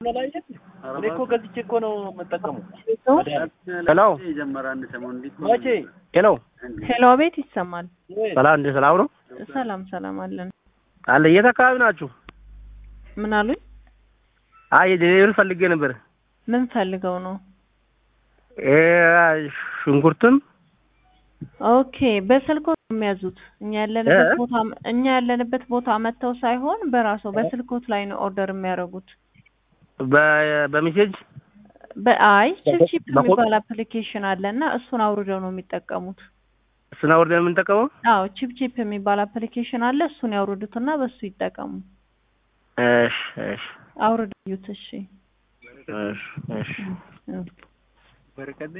እኔ እኮ ገዝቼ እኮ ነው የምጠቀመው። ሄሎ መቼ ሄሎ ሄሎ፣ ቤት ይሰማል። ሰላም እንደ ሰላም ነው ሰላም ሰላም አለን። አለ የት አካባቢ ናችሁ? ምን አሉኝ? አይ ዴሊቨሪ ፈልጌ ነበር። ምን ፈልገው ነው? እ ሽንኩርትም ኦኬ፣ በስልኮ ነው የሚያዙት። እኛ ያለንበት እ? ቦታ እኛ ያለንበት ቦታ መጥተው ሳይሆን በራሱ በስልኮት ላይ ነው ኦርደር የሚያደርጉት። በ- በሜሴጅ በአይ ቺፕቺፕ በኮ- የሚባል አፕሊኬሽን አለ እና እሱን አውርደው ነው የሚጠቀሙት። እሱን አውርደን የምንጠቀመው? አዎ ቺፕቺፕ የሚባል አፕሊኬሽን አለ። እሱን ያውርዱትና በሱ ይጠቀሙ። እሺ እሺ አውርዱት። እሺ እሺ እሺ እ።